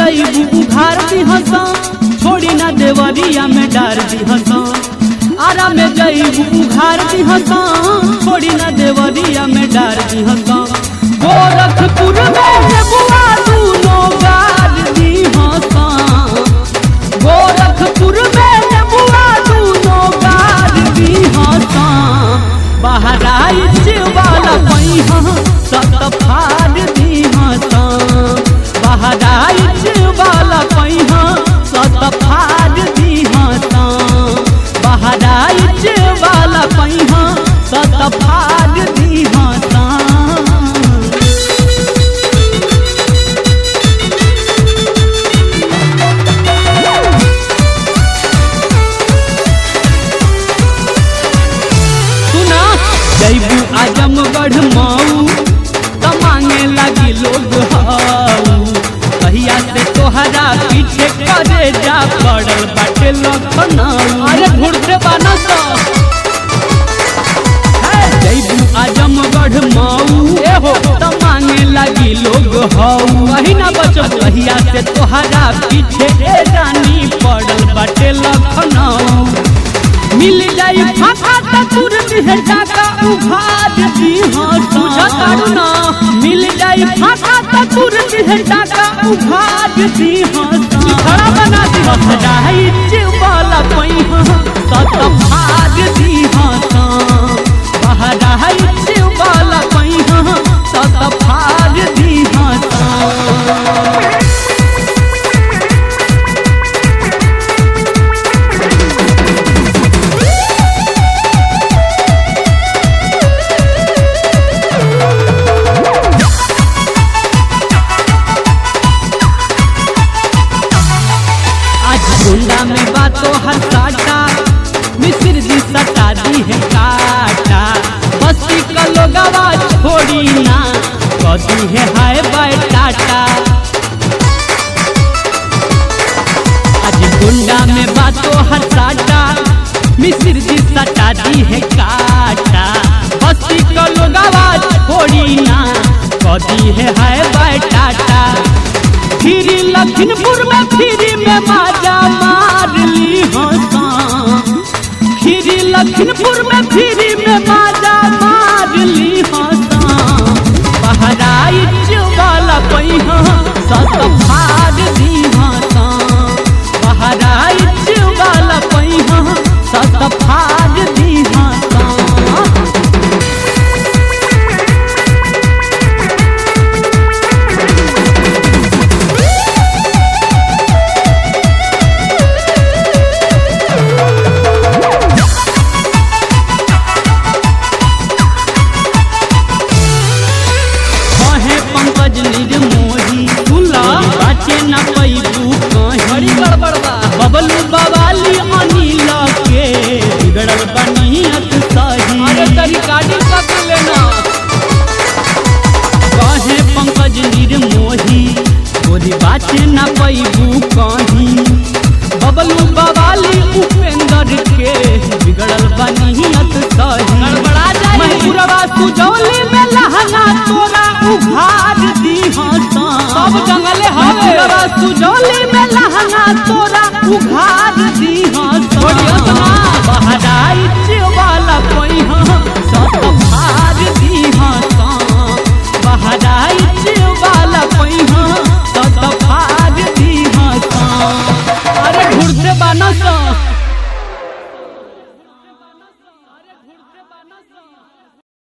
जईबू उघार दी हंसा छोड़ी ना देवरिया में डार दी हंसा आरा में जईबू उघार दी हंसा छोड़ी ना देवरिया में डार दी हंसा गोरखपुर में नेबुआ दूनो गार दी हंसा गोरखपुर में नेबुआ दूनो गार दी हंसा बहराइच वाला पैहा सत फाड़ दी हंसा बहराइच वाला पैहा सत फाड़ दी हंसा बहराइच वाला पैहा सत फाड़ दी हंसा सुना जैबू आजमगढ़ मऊ त मांगे लगी लोग हाऊ कहिया से तोहरा पीछे करे जा पड़ल बाटे लखनऊ अरे घुरते बाना तो जैबू आजमगढ़ मऊ ए हो त मांगे लगी लोग हाऊ कही ना बचो कहिया से तोहरा पीछे ए रानी पड़ल बाटे लखनऊ मिल जाई फाका त तुरंत है टाका उघार दी हाँ तुझा कारू ना मिल जाई फाका त तुरंत है टाका उघार दी हाँ खड़ा बना दी हटाई वाला पई हाँ सत भाग दी हाँ बहराई वाला पई हाँ सत भाग दी हाँ आज गुंडा में बातों हर काटा मिस्र जी सटा दी है काटा बस्ती का लोगवा छोड़ी ना कदी है हाय बाय टाटा आज गुंडा में बातों हर काटा मिस्र जी सटा दी है काटा बस्ती का लोगवा छोड़ी ना कदी है हाय बाय टाटा फिर लखनपुर में फिर में माजा मार ली हंसा फिर लखनपुर में फिर में माजा मार ली हंसा बहराइच वाला पैहा सत फाड़ दी हंसा बहराइच वाला पैहा सत फाड़ दी हंसा कहे पंकज निर्मोही सुला बाटे न पैबू कहीं बड़ी गड़बड़ बा बबलू बवाली अनिल के बिगड़ल बनियत सही अरे तरी गाड़ी कब लेना कहे पंकज निर्मोही गोरी बाटे न पैबू कहीं बबलू बवाली उपेंद्र के बिगड़ल बनियत सही गड़बड़ा जाए महपुरवा सुजौली में लहंगा तोरा उघार दी हंसा सब जंगले हवे सुजौली में लहंगा तोरा उघार दी हंसा बहराइच वाला कोई हाँ सत भार दी हंसा बहराइच वाला कोई हाँ सत भार दी हंसा अरे घुरते बाना सा